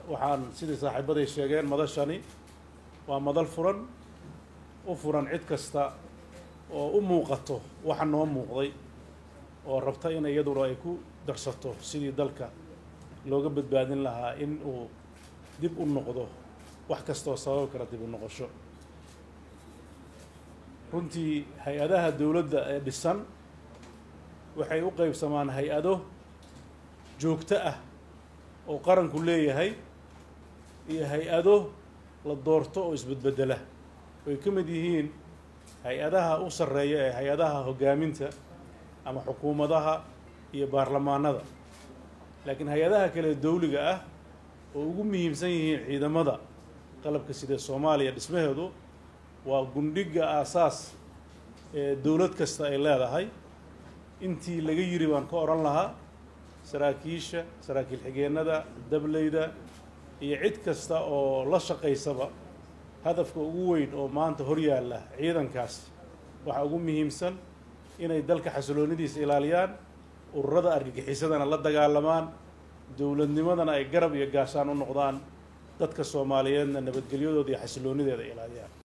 waxaan sidii saaxiibaday sheegeen madashani waa madal furan u furan cid kasta oo u muuqato waxa noo muuqday oo rabta in iyaduna ay ku darsato sidii dalka looga badbaadin lahaa in uu dib u noqdo wax kastaoo sababi kara dib u noqosho runtii hay-adaha dowladda ee dhisan waxay u qeybsamaan hay-ado joogto ah oo qaranku leeyahay iyo hay-ado la doorto oo isbedbedela way ka mid yihiin hay-adaha u sarreeya ee hay-adaha hoggaaminta ama xukuumadaha iyo baarlamaanada laakiin hay-adaha kale dawliga ah oo ugu muhiimsan yihiin ciidamada qalabka sida soomaaliya dhismaheedu waa gundhiga aasaas ee dowlad kasta ay leedahay intii laga yiri baan ka odhan lahaa saraakiisha saraakiil xigeenada dableyda iyo cid kasta oo la shaqaysaba hadafka ugu weyn oo maanta hor yaalla ciidankaas waxaa ugu muhiimsan inay dalka xasiloonidiisa ilaaliyaan ururada argagixisadana la dagaalamaan dowladnimadana ay garab iyo gaashaan u noqdaan dadka soomaaliyeedna nabadgelyadooda iyo xasiloonideeda ilaaliyaan